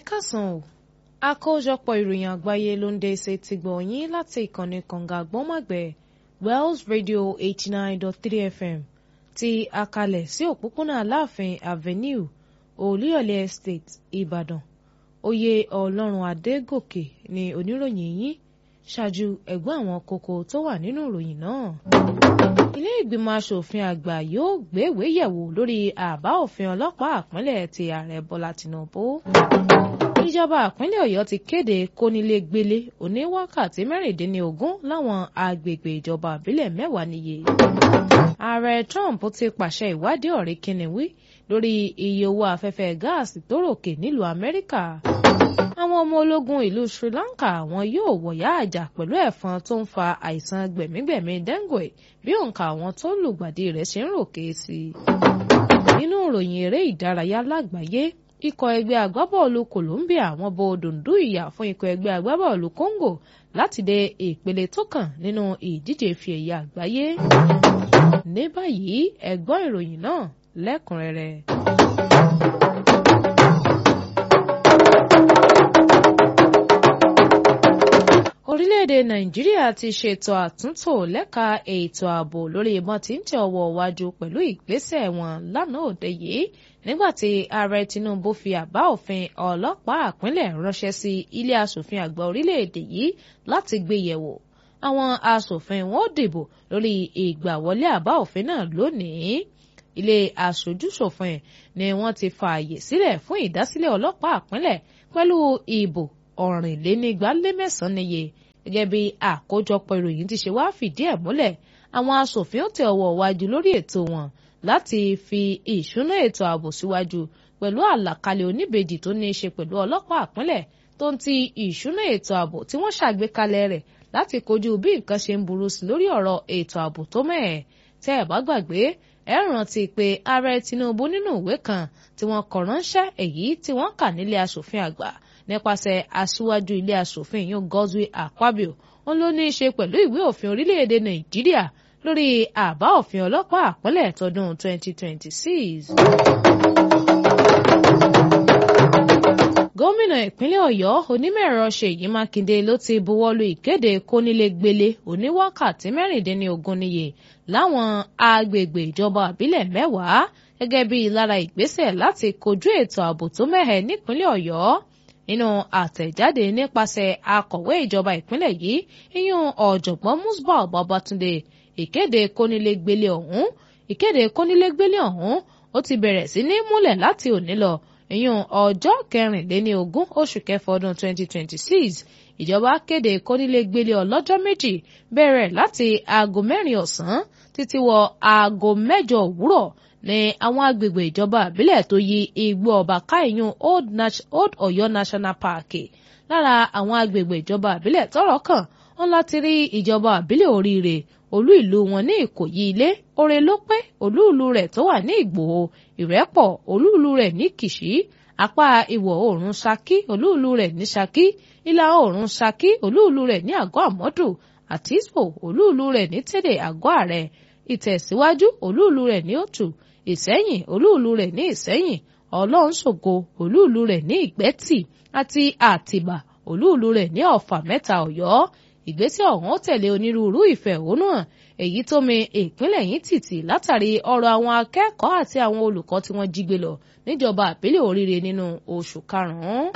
káàsán o àkójọpọ̀ ìròyìn àgbáyé ló ń dé ṣe ti gbọ̀ yín láti ìkànnì kànga àgbọ́nmọ̀gbẹ́ Wells Radio eighty nine dot three FM ti àkàlẹ̀ sí òpópónà Aláàfin Avenue Olúyọ̀lé Estate Ìbàdàn oyè Ọlọ́run Adégòkè ni oníròyìn yín ṣáájú ẹ̀gbọ́n àwọn kókó tó wà nínú ìròyìn náà. ilé ìgbìmọ̀ asòfin àgbà yóò gbéwèé yẹ̀wò lórí àbá òfin ọlọ́pàá àpínlẹ̀ ti ààrẹ Bọ́lá Tinubu. ìjọba àpínlẹ̀ Ọ̀yọ́ ti kéde kónílégbélé oní wákàtí mẹ́rìndínlógún láwọn agbègbè ìjọba àbílẹ̀ mẹ́wàá níye. ààrẹ Trump ti pàṣẹ ìwádìí ọ̀rẹ́ kìnìwí lórí iye owó afẹ́fẹ́ gáàsì tó ròkè nílùú Amẹ́ríkà àwọn ọmọ ológun ìlú Sri Lanka wọn yóò wọ̀yá àjà pẹ̀lú ẹ̀fọn tó ń fa àìsàn gbẹ̀mígbẹ̀mí dengue bí òǹkà àwọn tó ń lùgbàdì rẹ̀ ṣe ń ròkè sí i. nínú ìròyìn eré ìdárayá lágbàáyé ikọ̀ ẹgbẹ́ agbábọ́ọ̀lù Colombia wọn bo dùndú ìyà fún ikọ̀ ẹgbẹ́ agbábọ́ọ̀lù Congo láti dé ìpele tó kàn nínú ìdíje ife ẹ̀yẹ àgbáyé. ní báyìí ẹ gbọ́ ìròyìn náà lẹ́kùnrẹ́rẹ́. orílẹ̀-èdè nàìjíríà ti ṣètò àtúntò lẹ́ka ètò ààbò lórí ìbọn tí ń tẹ ọwọ́ iwájú pẹ̀lú ìgbésẹ̀ wọn lánàá òde yìí nígbàtí ààrẹ tinubu fi àbá òfin ọlọ́pàá àpínlẹ̀ ránṣẹ́ sí ilé asòfin àgbà orílẹ̀-èdè yìí láti gbé yẹ̀wò àwọn asòfin wọn ò dìbò lórí ìgbàwọlé àbá òfin náà lónìí ilé aṣojúṣòfin ni wọ́n ti fààyè sílẹ̀ fún ìdásílẹ̀ ọlọ́pàá àpínlẹ̀ pẹ̀lú ìbò ọ̀rìnlénígbálémẹ̀sán níye gẹ́gẹ́ bí àkójọpọ̀ ìròyìn ti ṣe wá fìdí ẹ̀ múlẹ̀ àwọn asòfin ó tẹ ọwọ́ wájú lórí ètò wọn láti fi ìṣúná ètò ààbò síwájú pẹ̀lú àlàkalẹ̀ oníbejì tó ní í ṣe pẹ̀lú ọlọ́pàá àpínlẹ̀ tó ń ti ìṣúná ètò ààbò tí wọ́n ṣàgbékalẹ̀ rẹ̀ láti kojú bí nǹkan ṣe ń burú sí lórí ọ̀rọ̀ ètò ààbò tó mẹ́ẹ̀ tẹ́ ẹ̀ bá gbàgbé ẹ rántí pé ààrẹ Tinubu nínú ìwé kan tí wọ́n kọ ránṣẹ́ èyí tí wọ́n kà nílé asòfin àgbà nípasẹ̀ aṣíwájú ilé asòfin yìí Godswill Akpabio wọn ló ní í ṣe pẹ̀lú ìwé òfin orílẹ̀-èdè Nàìjíríà lórí àbá òfin ọlọ́pàá àpínlẹ̀ tọdún 2026. gómìnà ìpínlẹ̀ Ọ̀yọ́ onímọ̀-ẹ̀rọ Ṣèyí Mákindé ló ti buwọ́lu ìkéde kónílégbélé oníwákàtí mẹ́rìndínlógún níye láwọn agbègbè ìjọba àbílẹ̀ mẹ́wàá gẹ́gẹ́ bí lára ìgbésẹ̀ láti kojú ètò ààbò tó mẹ́hẹ̀ nípínlẹ̀ Ọ̀yọ́ nínú àtẹ̀jáde nípasẹ̀ akọ̀wé ìjọba ìpínlẹ̀ yìí iyún ọ̀jọ̀gbọ́n Musbau Babatunde ìkéde kónílégbélé ọ̀hún ìkéde kónílégbélé ọ̀hún ó ti bẹ̀rẹ̀ sí ní múlẹ̀ láti òní lọ iyún ọjọ́ kẹrìnléní ogún oṣù kẹfà ọdún 2026 ìjọba kéde kónílégbélé ọlọ́jọ́ méjì bẹ̀rẹ̀ láti aago mẹ́rin ọ̀sán títí wọ aago mẹ́jọ òwúrọ̀ ní àwọn agbègbè ìjọba àbílẹ̀ tó yí igbó ọba káìyún old Ọ̀yọ́ National Park lára àwọn agbègbè ìjọba àbílẹ̀ tọ́rọ̀ kàn wọn láti rí ìjọba àbílẹ̀ oríire olú ìlú wọn ní Ìkòyí ilé oore ló pé olú ìlú rẹ̀ tó wà ní Ìgbòho Ìrẹ́pọ̀ olú ìlú rẹ̀ ní Kìṣí apá ìwọ̀ oòrùn Ṣakí olú ìlú rẹ̀ ní Ṣakí ìlà oòrùn Ṣakí olú ìlú rẹ̀ ní Àgọ́ Àmọ́dù Àtísbò olú ìlú rẹ̀ ní Tẹ́dẹ̀ Àgọ́ Àrẹ Ìtẹ̀síwájú olú ìlú rẹ̀ ní Òtù ìsẹ́yìn olúùlú rẹ̀ ní ìsẹ́yìn ọlọ́nṣògo olúùlú rẹ̀ ní ìgbẹ́tì àti àtìbà olúùlú rẹ̀ ní ọ̀fà mẹ́ta ọ̀yọ́ ìgbésẹ̀ ọ̀hún tẹ̀lé onírúurú ìfẹ̀hónúhàn èyí tó mi ìpínlẹ̀ yìí tìtì látàrí ọ̀rọ̀ àwọn akẹ́kọ̀ọ́ àti àwọn olùkọ́ tí wọ́n jí gbé lọ níjọba àbílẹ̀ oríire nínú oṣù karùn-ún.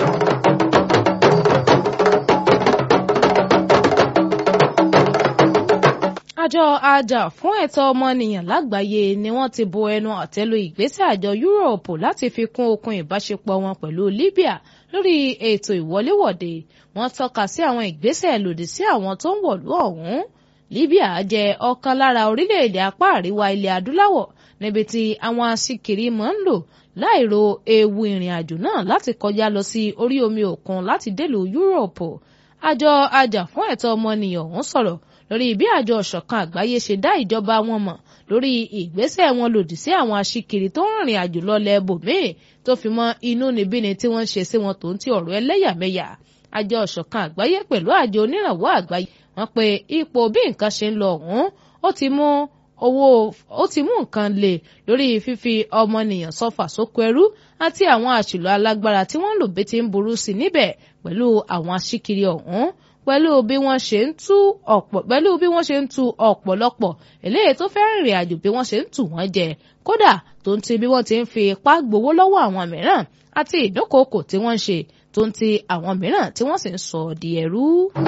àjọ àjà fún ẹ̀tọ́ ọmọnìyàn lágbàáyé ni wọ́n ti bo ẹnu àtẹ́lu ìgbésẹ̀ àjọ yúróòpù láti fi kún okun ìbáṣepọ̀ wọn pẹ̀lú Libya lórí ètò ìwọléwọ̀de wọ́n tọ́ka sí àwọn ìgbésẹ̀ lòdì sí àwọn tó ń wọ̀lú ọ̀hún Libya jẹ́ ọ̀kan lára orílẹ̀-èdè apá àríwá ilẹ̀ adúláwọ̀ níbi tí àwọn aṣíkiri máa ń lò láìro ewu ìrìn àjò náà láti kọjá lọ sí orí omi òkun láti délùú yúróòpù àjọ àjà fún ẹ̀tọ́ ọmọnìyàn ọ̀hún sọ̀rọ̀ lórí bí àjọ ọ̀ṣọ̀kan àgbáyé ṣe dá ìjọba wọn mọ̀ lórí ìgbésẹ̀ wọn lòdì sí àwọn aṣíkiri tó ń rìnrìn àjò lọ́lẹ̀ bòmíì tó fi mọ́ inú níbíni tí wọ́n ń ṣe sí wọn tó ń ti ọ̀rọ̀ ẹlẹ́yàmẹ̀yà àjọ ọ̀ṣọ̀kan àgbáyé pẹ̀lú àjọ onírànwọ́ àgbáyé wọ́n pe ipò bí nǹkan ṣe ń lọ ọ̀hún ó ti mú owó ó ti mú nǹkan le lórí fífi ọmọnìyàn sọfà sóko ẹrú àti àwọn àṣìlò alágbára tí wọ́n ń lò bí ti ń burú sí níbẹ̀ pẹ̀lú àwọn aṣíkiri ọ̀hún pẹ̀lú bí wọ́n ṣe ń tú ọ̀pọ̀ pẹ̀lú bí wọ́n ṣe ń tú ọ̀pọ̀lọpọ̀ eléyìí tó fẹ́ rìnrìn àjò bí wọ́n ṣe ń tù wọ́n jẹ kódà tó ń ti bí wọ́n ti ń fi ipá gbowó lọ́wọ́ àwọn mìíràn àti ìdókòókò tí wọ́n ń ṣe tó ń ti àwọn mìíràn tí wọ́n sì ń sọ di ẹrú.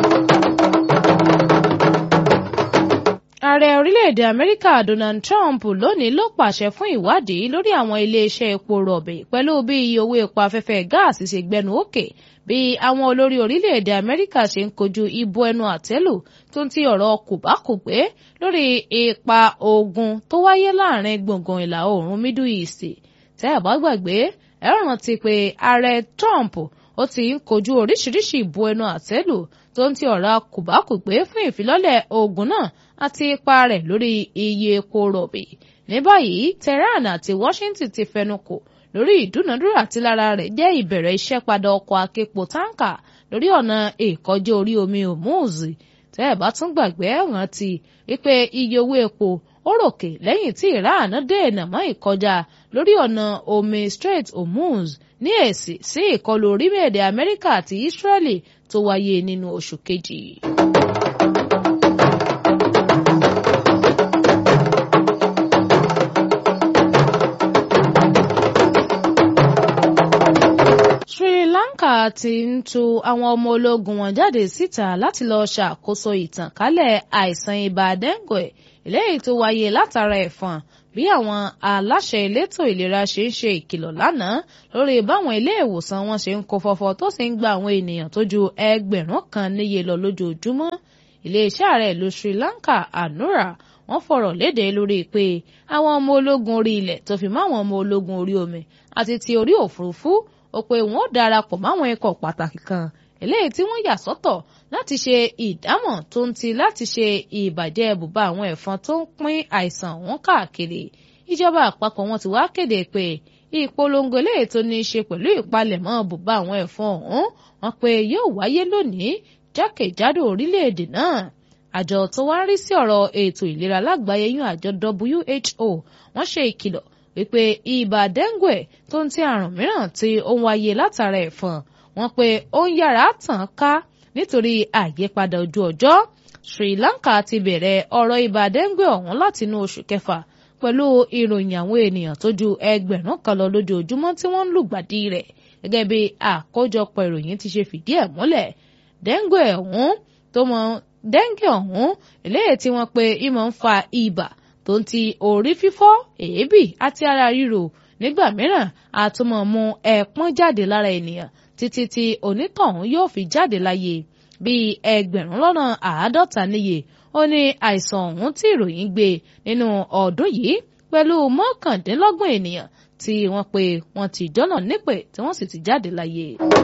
ààrẹ orílẹ̀-èdè amẹ́ríkà donald trump lónìí ló pàṣẹ fún ìwádìí lórí àwọn iléeṣẹ́ epo rọ̀bì pẹ̀lú bí iye owó epo afẹ́fẹ́ gáàsì ṣe gbẹnu òkè bí àwọn olórí orílẹ̀-èdè amẹ́ríkà ṣe ń kojú ìbò ẹnu àtẹ́lù tó ń ti ọ̀rọ̀ kòbákùgbé lórí ipa ogun tó wáyé láàrin gbùngbùn ìlà oòrùn middle east tẹ́ ẹ̀ bá gbàgbé ẹ rántí pé ààrẹ trump ó ti ń kojú oríṣiríṣi ìbò ẹnu àtẹ́lù tó ń ti ọ̀rọ̀ kòbákùgbé fún ìfilọ́lẹ̀ ogun náà àti ipa rẹ̀ lórí iye epo rọ̀bì ní báyìí tehran àti washington ti fẹnukò lórí ìdúnadúrà tí lára rẹ̀ jẹ́ ìbẹ̀rẹ̀ iṣẹ́ padà ọkọ̀ aképo táǹkà lórí ọ̀nà ìkọjá orí omi hormuz tẹ́ ẹ̀ bá tún gbàgbé rántí wípé iye owó epo ó ròkè lẹ́yìn tí iran dènà mọ́ ìkọjá lórí ọ̀nà omi strait hormuz ní èsì sí ìkọlù orílẹ̀-èdè amẹ́ríkà àti israeli tó wáyé nínú oṣù kejì. Sri Lanka ti ń tu àwọn ọmọ ológun wọn jáde síta láti lọ ṣàkóso ìtànkálẹ̀ àìsàn ibà dengue eléyìí tó wáyé látara ẹ̀fọn bí àwọn aláṣẹ elétò ìlera ṣe ń ṣe ìkìlọ̀ lánàá lórí báwọn ilé ìwòsàn wọn ṣe ń kó fọ́fọ́ tó sì ń gba àwọn ènìyàn tó ju ẹgbẹ̀rún kan níye lọ lójoojúmọ́ iléeṣẹ́ ààrẹ ìlú Sri Lanka Anura wọ́n fọ̀rọ̀ léde lórí pé àwọn ọmọ ológun orí ilẹ̀ tó fi mọ́ àwọn ọmọ ológun orí omi àti ti orí òfurufú ó pé wọn ó darapọ̀ máwọn ikọ̀ pàtàkì kan eléyìí tí wọ́n yà sọ́tọ̀ láti ṣe ìdámọ̀ tó ń ti láti ṣe ìbàjẹ́ ibùba àwọn ẹ̀fọn tó ń pín àìsàn wọn káàkiri ìjọba àpapọ̀ wọn ti wá kéde pé ìpolongo eléyìí tó ní í ṣe pẹ̀lú ìpalẹ̀mọ́ ibùba àwọn ẹ̀fọn ọ̀hún wọn pé yóò wáyé lónìí jákèjádò orílẹ̀-èdè náà àjọ tó wá ń rí sí ọ̀rọ̀ ètò ìlera lágbàáyé yún àjọ WHO wọ́n ṣe ìkìlọ̀ wípé ibà dengue tó ń ti àrùn mìíràn tí ó ń wáyé látara ẹ̀fọn wọn pé ó ń yára tàn ká nítorí àyípadà ojú ọjọ́ Sri Lanka ti bẹ̀rẹ̀ ọ̀rọ̀ ibà dengue ọ̀hún látinú oṣù kẹfà pẹ̀lú ìròyìn àwọn ènìyàn tó ju ẹgbẹ̀rún kan lọ lójoojúmọ́ tí wọ́n ń lùgbàdì rẹ̀ gẹ́gẹ́ bí àkójọpọ̀ ìròyìn ti ṣe fìdí ẹ̀ múlẹ̀ dengue ọ̀hún tó mọ dengue ọ̀hún eléyìí tí wọ́n pe ìmọ̀ ń fa ibà tó ń ti orí fífọ́ èébì àti ara ríro nígbà mìíràn àtúmọ̀ mú ẹ̀pọ́n jáde lára ènìyàn títí tí onítọ̀hún yóò fi jáde láyé bíi ẹgbẹ̀rún lọ́nà àádọ́ta níye ó ní àìsàn ọ̀hún tí ìròyìn gbé nínú ọdún yìí pẹ̀lú mọ́kàndínlọ́gbọ̀n ènìyàn tí wọ́n pe wọ́n ti jọ́nà nípè tí wọ́n sì ti jáde láyé.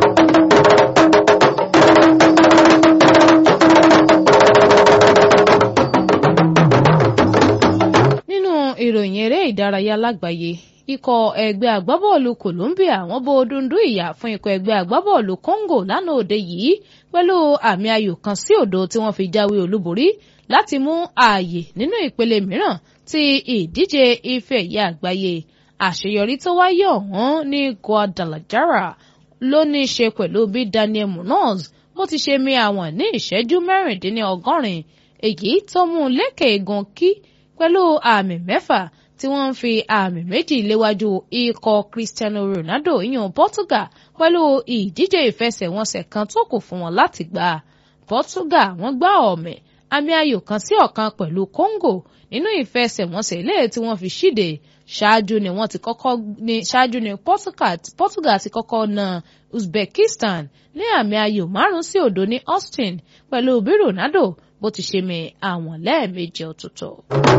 ìròyìn eré ìdárayá lágbàáyé ikọ̀ ẹgbẹ́ agbábọ́ọ̀lù Colombia wọ́n bó dundun ìyà fún ikọ̀ ẹgbẹ́ agbábọ́ọ̀lù Congo lánàá òde yìí pẹ̀lú àmì ayò kan sí òdo tí wọ́n fi jáwé olúborí láti mú ààyè nínú ìpele mìíràn ti ìdíje ife ẹ̀yẹ àgbáyé àṣeyọrí tó wáyé ọ̀hún ní Guadalajara ló ní í ṣe pẹ̀lú bí Daniel Munoz bó ti ṣe mi àwọn ní ìṣẹ́jú mẹ́rìndínlọ́gọ́rin èyí tó mú un lékè egun kí pẹ̀lú àmì mẹ́fà tí wọ́n ń fi àmì méjì léwájú ikọ̀ Cristiano Ronaldo ìyàn Portugal pẹ̀lú ìdíje ìfẹsẹ̀wọnsẹ̀ kan tó kù fún wọn láti gbà. Portugal wọ́n gbá ọ̀mẹ̀ àmì ayò kan sí ọ̀kan pẹ̀lú Congo nínú ìfẹsẹ̀wọnsẹ̀ ilé tí wọ́n fi ṣíde ṣáájú ni wọ́n ti kọ́kọ́ ní ṣáájú ni Portugal, Portugal ti kọ́kọ́ na Uzbekistan ní àmì ayò márùn sí òdo ní Austin pẹ̀lú bí Ronaldo bó ti ṣe mi àwọn lẹ́ẹ̀mejì ọ̀tọ̀ọ̀tọ̀.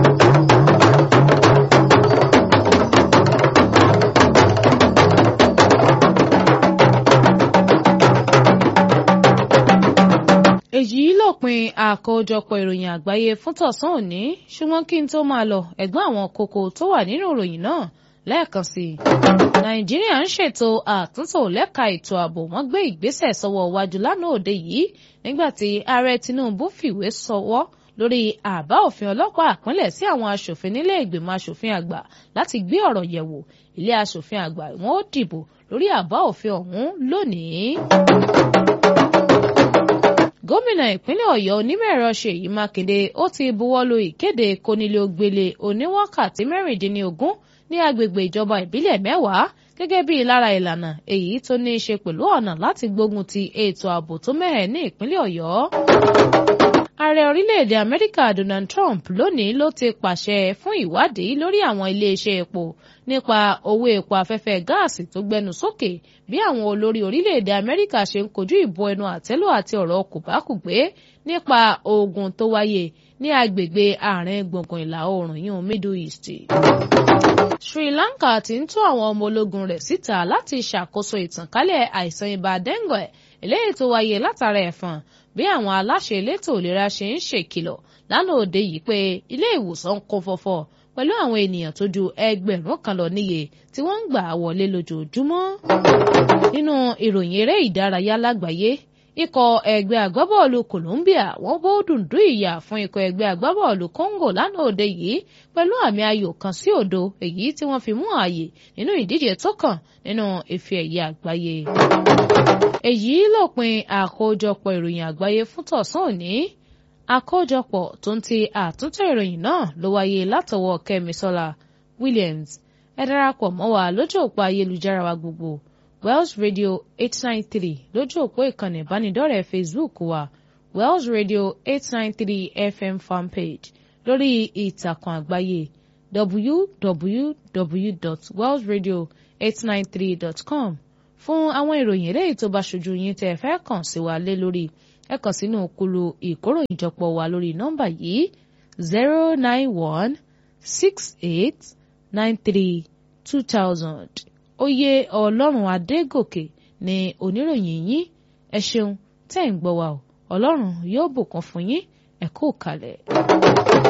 èyí lópin àkójọpọ̀ ìròyìn àgbáyé fún tọ̀sán òní ṣùgbọ́n kí n tó máa lọ ẹ̀gbọ́n àwọn kókó tó wà nínú ìròyìn náà lẹ́ẹ̀kan sí i. nàìjíríà ń ṣètò àtúntò lẹ́ka ètò ààbò wọ́n gbé ìgbésẹ̀ sọ́wọ́ wájú lánàá òde yìí nígbà tí ààrẹ tinubu fìwé sọwọ́ lórí àbá òfin ọlọ́pàá àpínlẹ̀ sí àwọn aṣòfin nílé ìgbìmọ̀ aṣòfin àgbà láti gbé ọ̀rọ̀ yẹ̀wò ilé aṣòfin àgbà wọn ó dìbò lórí àbá òfin ọ̀hún lónìí gómìnà ìpínlẹ̀ ọ̀yọ́ onímọ̀-ẹ̀rọ ṣèyí mákindé ó ti buwọ́lu ìkéde kónílé-ó-gbélé oníwákàtí mẹ́rìndínlógún ní agbègbè ìjọba ìbílẹ̀ mẹ́wàá gẹ́gẹ́ bí lára ìlànà èyí tó ní í ṣe pẹ̀lú ọ̀nà láti gbógun ti ètò ààbò tó mẹ́hẹ̀ ní ìpínlẹ̀ ọ̀yọ́. ààrẹ orílẹ̀-èdè amẹ́ríkà donald trump lónìí ló ti pàṣẹ fún ìwádìí lórí àwọn iléeṣẹ́ epo nípa owó epo afẹ́fẹ́ gáàsì tó gbẹnu sókè bí àwọn olórí orílẹ̀-èdè amẹ́ríkà ṣe ń kojú ìbò ẹnu àtẹ́lù àti ọ̀rọ̀ kòbákùgbé nípa ogun tó wáyé ní agbègbè àárín gbùngbùn ìlà oòrùn yìí middle east. sri lanka ti ń tú àwọn ọmọ ológun rẹ̀ síta láti ṣàkóso ìtànkálẹ̀ àìsàn ibà dengue eléyìí tó wáyé látara ẹ̀fọn bí àwọn aláṣẹ elétò ìlera ṣe ń ṣèkìlọ̀ lánàá òde yìí pé ilé ìwòsàn ń kún fọ́fọ́ pẹ̀lú àwọn ènìyàn tó ju ẹgbẹ̀rún kan lọ níye tí wọ́n ń gbà wọlé lójoojúmọ́. nínú ìròyìn eré ìdárayá lágbàáyé ikọ̀ ẹgbẹ́ agbábọ́ọ̀lù Colombia wọ́n bó dùndún ìyà fún ikọ̀ ẹgbẹ́ agbábọ́ọ̀lù Congo lánàá òde yìí pẹ̀lú àmì ayò kan sí òdo èyí tí wọ́n fi mú ààyè nínú ìdíje tó kàn nínú ife ẹ̀yẹ àgbáyé. èyí lópin àkójọpọ̀ ìròyìn àgbáyé fún tọ̀sán òní àkójọpọ̀ tó ń ti àtúntò ìròyìn náà ló wáyé látọwọ́ Kẹ́misọ́lá Williams ẹ darapọ̀ mọ́ wa lójú òpó ayélujára wa gbogbo Wells Radio eight nine three lójú òpó ìkànnì ìbánidọ́rẹ̀ẹ́ Facebook wa Wells Radio eight nine three FM fanpage lórí ìtàkùn àgbáyé www.wellsradio893.com fún àwọn ìròyìn eléyìí tó bá ṣojú yín tẹ́ ẹ fẹ́ kàn sí wa lé lórí ẹ kàn sínú kulu ìkóròyìnjọpọ̀ wa lórí nọ́mbà yìí zero nine one six eight nine three two thousand oyè ọlọ́run adégòkè ni oníròyìn yín ẹ ṣeun tẹ́ ń gbọ́ wa o ọlọ́run yóò bùkún fún yín ẹ kú kalẹ̀.